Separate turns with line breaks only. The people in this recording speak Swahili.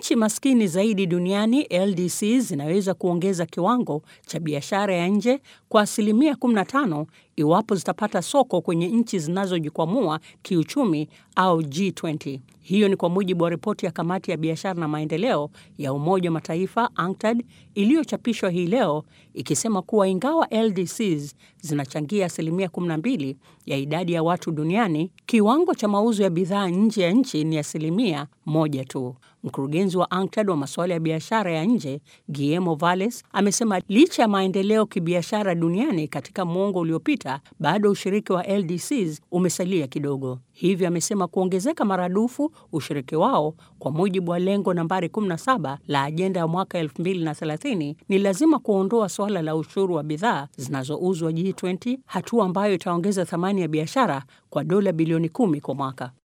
Nchi maskini zaidi duniani LDCs zinaweza kuongeza kiwango cha biashara ya nje kwa asilimia 15 iwapo zitapata soko kwenye nchi zinazojikwamua kiuchumi au G20. Hiyo ni kwa mujibu wa ripoti ya kamati ya biashara na maendeleo ya Umoja wa Mataifa UNCTAD iliyochapishwa hii leo ikisema kuwa ingawa LDCs zinachangia asilimia 12 ya idadi ya watu duniani, kiwango cha mauzo ya bidhaa nje ya nchi ni asilimia moja tu. Mkurugenzi wa UNCTAD wa masuala ya biashara ya nje Guillermo Valles amesema licha ya maendeleo kibiashara duniani katika muongo uliopita, bado ushiriki wa LDCs umesalia kidogo. Hivyo amesema kuongezeka maradufu ushiriki wao kwa mujibu wa lengo nambari 17 la ajenda ya mwaka 2030 ni lazima kuondoa suala la ushuru wa bidhaa zinazouzwa G20, hatua ambayo itaongeza thamani ya biashara kwa dola bilioni kumi kwa mwaka.